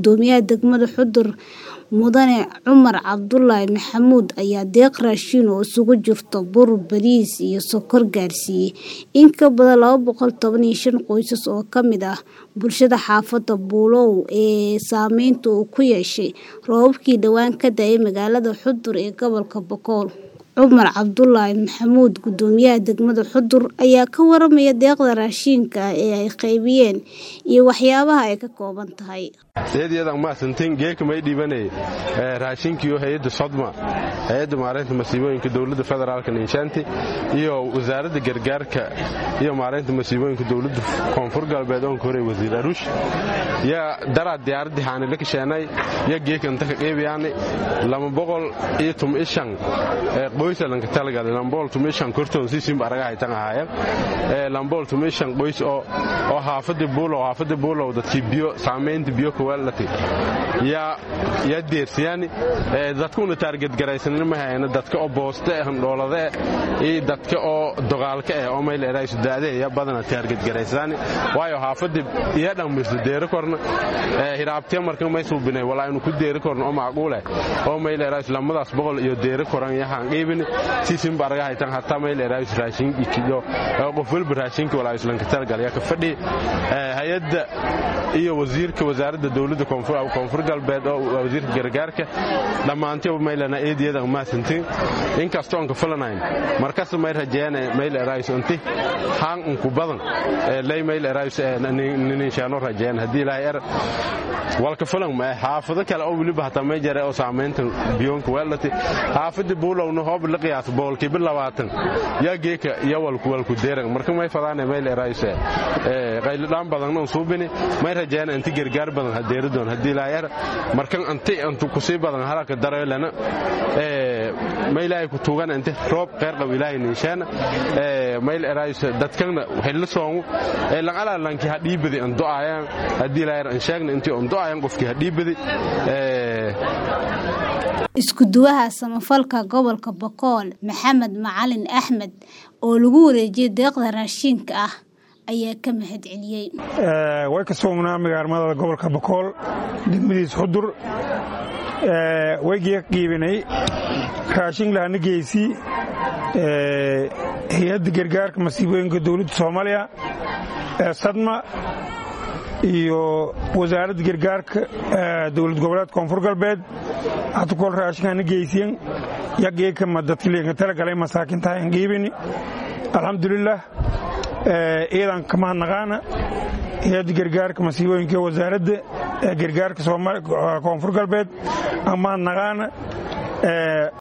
Gudoomiyaha degmada Xudur Mudane Cumar Cabdulaahi Maxamuud ayaa deeq raashin oo isugu jirta bur, bariis iyo sokor gaarsiiyay in ka badan laba boqol toban iyo shan qoys oo ka mid ah bulshada xaafadda Buulow ee saameynta uu ku yeeshay roobabkii dhawaan ka da'ay magaalada Xudur ee gobolka Boqol. Cumar Cabdulaahi Maxamuud Gudoomiyaha degmada Xudur ayaa ka waramaya deeqda raashinka ah ee ay qaybiyeen iyo waxyaabaha ay ka kooban tahay. eedyadaan mahadsantiin geeka may dhiibanay raashinkiiyo hay-adda sodma hay-adda maaraynta masiibooyinka dowladda federaalka ninshaanti iyo wasaaradda gargaarka iyo maaraynta masiibooyinka dowladda koonfur galbeed oonka hore wasiir aruush yaa daraa diyaaraddii haanila kasheenay ya geeka inta ka qeybayaani lama boqol iyo tum ishan qoysa lanka talagal lambool tum ishan kortoon siisimba araga haytan ahaayeen lambool tum ishan qoys oo oo haafadii buulow haafadii buulow dadkii biyo saamaynta biyo kuwaalati yaa yaa deersiyaani dadkuna taargetgaraysanin ma hayna dadka oo booste handhoolade iyo dadka oo dogaalka eh oo mayl eraysu daade ya badana taargetgaraysaani waayo haafadii iya dhammaysto deeri korna hiraabtiya marka may suubinay walaa inu ku deeri korno oo macquule oo mayl eraysu lamadaas boqol iyo deeri koran yahaan qiibini siisin barga haytan hataa mayl eraysu raashin ikiyo qof walba raashinka walaa islanka talagal yaa ka fadhi hay-adda iyo wasiirka wasaaradda dowladda koonfur galbeed oo wasiirka gargaarka dhammaantiba maylana eediyada maasantiin inkastoo anka fulanayn markasta may rajeeyana mayl eraysu inti haan unku badan lay mayl eraysu ninshaano rajeeyan haddii ilaahay er walka fulan ma xaafado kale oo weliba hataa may jare oo saamaynta biyoonka weelati xaafadii buulowna hoob la qiyaas boolkiiba labaatan yaa geeka iyo walku walku deeran marka may fadaane mayl eraysu qaylidhaan badanna un suubini may rajeeyana inti gargaar badan hadeeri doon haddii ilaahay er markan anti antu kusii badan halaka dareelana may ilaahay ku tuugana inti roob qeyr qab ilaahay ninshaana mayl eraysu dadkana xilli soongu langalaa lanki ha dhiibadi an do'ayaan haddii ilaahay er an sheegna intii on do'ayan qofkii ha dhiibadi isku-duwaha samafalka gobolka Boqol Maxamed Macalin Axmed oo lagu wareejiyay deeqda raashinka ah ayaa ka mahad celiyey way ka soognaa magaalmada gobolka Boqol degmadiis Xudur way qiibinay raashin lahana geysi hay-adda gargaarka masiibooyinka dowladda Soomaaliya ee Sadma iyo wasaaradda gargaarka dowlad goboleed koonfur galbeed hata kol raashinkaana geysiyan yageekama dadkilenka talagalay masaakintaha an qiibini alxamdulilah iyadan kamahadnaqaana hay-adda gargaarka masiibooyinka wasaaradda gargaarka koonfur galbeed aan mahadnaqaana